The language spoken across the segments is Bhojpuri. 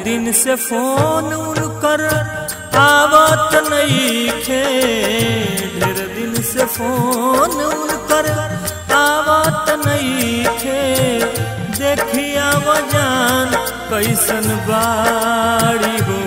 दिन से फोन उनकर आवत नईखे ढेर दिन से फोन उनकर आवत नईखे देखिया जान कैसन बाड़ी हो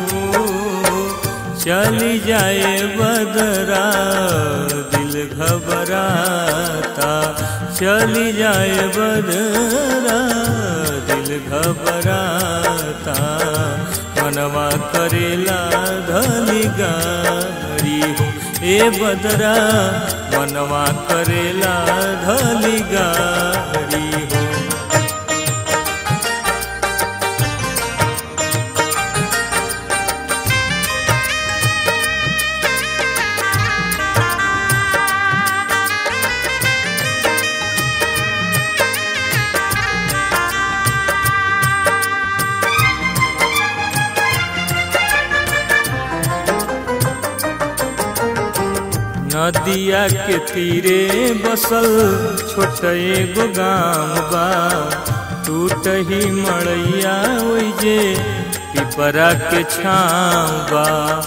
चली जाए बदरा दिल घबराता चली जाए बदरा दिल घबराता मनवा करेला धली गाड़ी हो ए बदरा मनवा करेला धली गाड़ी हो नदिया के तीरे बसल छोट एगो गाँव बा टूट ही मड़ैया ओइजे पिपरा के छाँव बा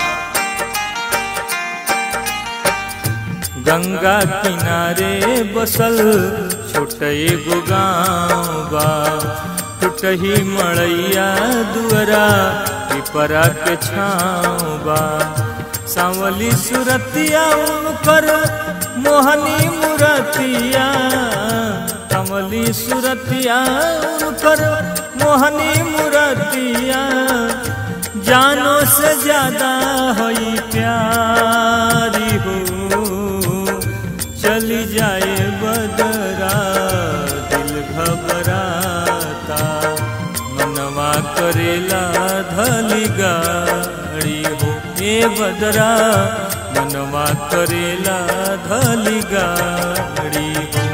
गंगा किनारे बसल छोट एगो गाँव बा टूट ही मड़ैया दुअरा पिपरा के छाँव बा सांवली सुरतिया उनकर मोहनी मुरतिया कमली सुरतिया उनकर मोहनी मुरतिया जानो से ज्यादा हई प्यारी हो चली जाए बदरा दिल घबराता मनवा करेला धली गाड़ी हो ए बदरा मनवा करेला धली गाड़ी हो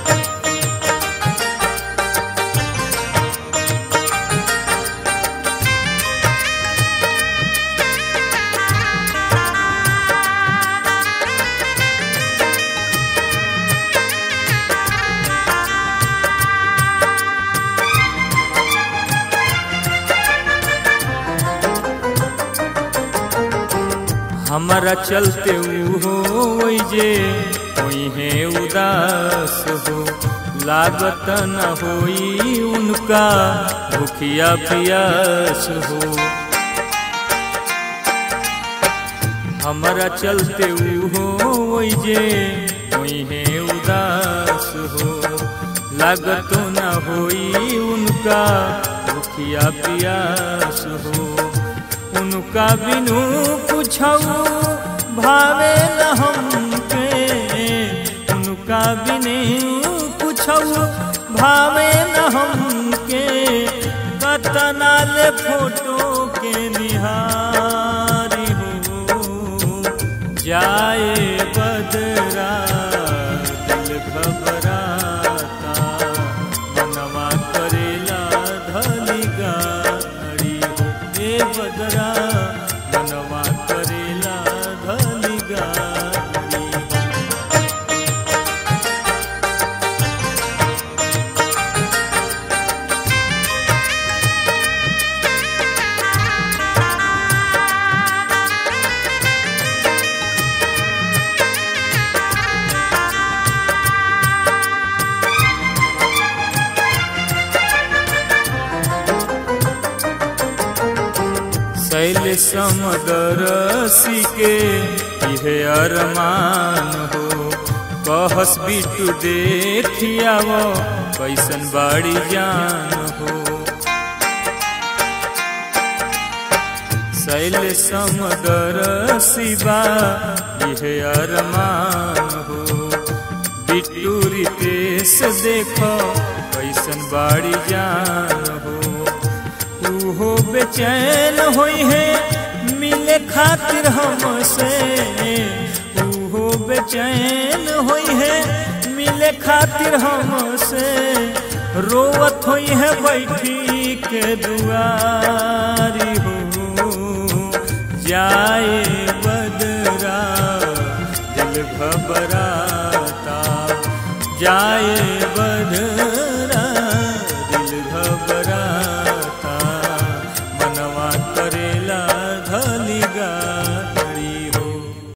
हमारा चलते हो जे है उदास हो लागत न होई उनका भूखिया पियास हो हमारा चलते हो जे है उदास हो लागत न होई उनका भूखिया पियास हो उनका बिनु पूछऊ भावे न हमके उनका बिनु पूछऊ भावे न हमके कतना ले फोटो के निहारी हो जाए बदरा दिल घबराता मनवा करेला धली गाड़ी हो ए बदरा मनवा करेला धली गाड़ी हो शैल समदर के इहे अरमान हो कहस बिटू देखियाव कैसन बाड़ी जान हो शैल समदर शिवा इहे अरमान हो बिट्टू रितेश देखो कैसन बाड़ी जान हो हो बेचैन होई है मिले खातिर हमसे हो बेचैन होई है मिले खातिर हमसे रोवत होई है बैठी के दुआरी हो जाए बदरा दिल घबराता जाए बदरा